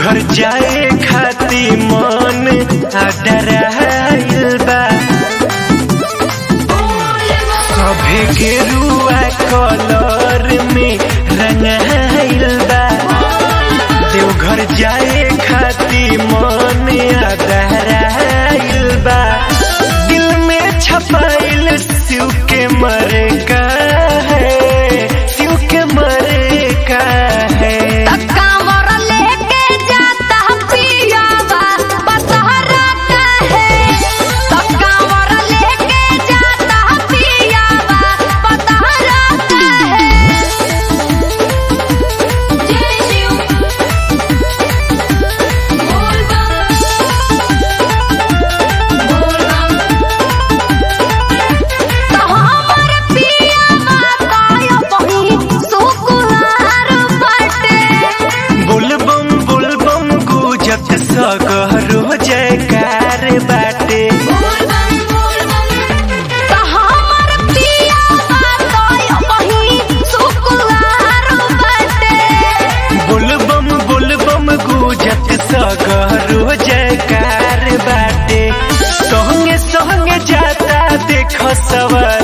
देवघर जाए खाती मन अडराइल बा सभे गेरुआ कलर में रंगाइल बा देवघर जाए खाती मन अडराइल बा दिल में छपाइल शिव के मरे का है शिव के मरे का है कांवर लेके जाता पियावा बसहरा काहे तो कांवर लेके जाता पियावा बसहरा काहे जय शिव बोल बोल तो हमर पियावा कायो बही सुकुहार बाटे बुलबम बुलबम गुजत सगरो जयकार बाटे बुलबम बुलबम गुजत सगरो जयकार बाटे संगे संगे जाता देख सवर